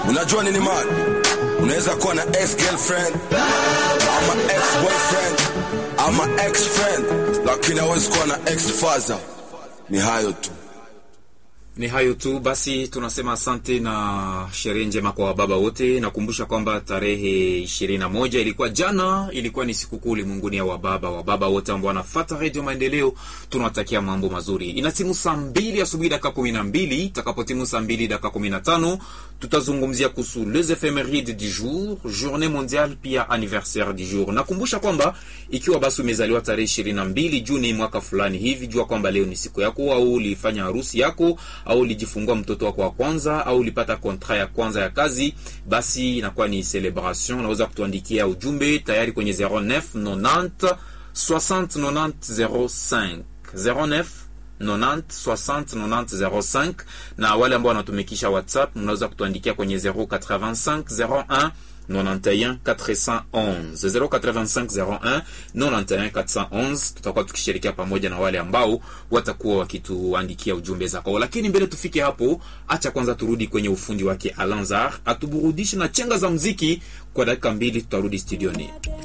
Unajua nini man? Unaweza kuwa na ex girlfriend ama ex boyfriend ama ex friend, lakini hawezi kuwa na ex father. Ni hayo tu. Ni hayo tu basi, tunasema asante na sherehe njema kwa wababa wote. Nakumbusha kwamba tarehe ishirini na moja ilikuwa jana, ilikuwa ni sikukuu ulimwenguni ya wababa. Wababa wote ambao wanafata Redio Maendeleo tunawatakia mambo mazuri. Inatimu saa mbili asubuhi dakika kumi na mbili itakapotimu saa mbili dakika kumi na tano tutazungumzia kuhusu les ephemerides du jour, journée mondiale pia anniversaire du jour. Nakumbusha kwamba ikiwa basi umezaliwa tarehe ishirini na mbili Juni mwaka fulani hivi, jua kwamba leo ni siku yako, au ulifanya harusi yako au ulijifungua mtoto wako wa kwanza au ulipata kontra ya kwanza ya kazi, basi inakuwa ni celebration. Unaweza kutuandikia ujumbe tayari kwenye 09 90 60 90 05 09 90 60 90 05, na wale ambao wanatumikisha WhatsApp mnaweza kutuandikia kwenye 085 01 91 411 085 01 91 411. Tutakuwa tukishirikia pamoja na wale ambao watakuwa wakituandikia ujumbe zako, lakini mbele tufike hapo, acha kwanza turudi kwenye ufundi wake Alanzar atuburudishe na chenga za mziki kwa dakika mbili, tutarudi studioni.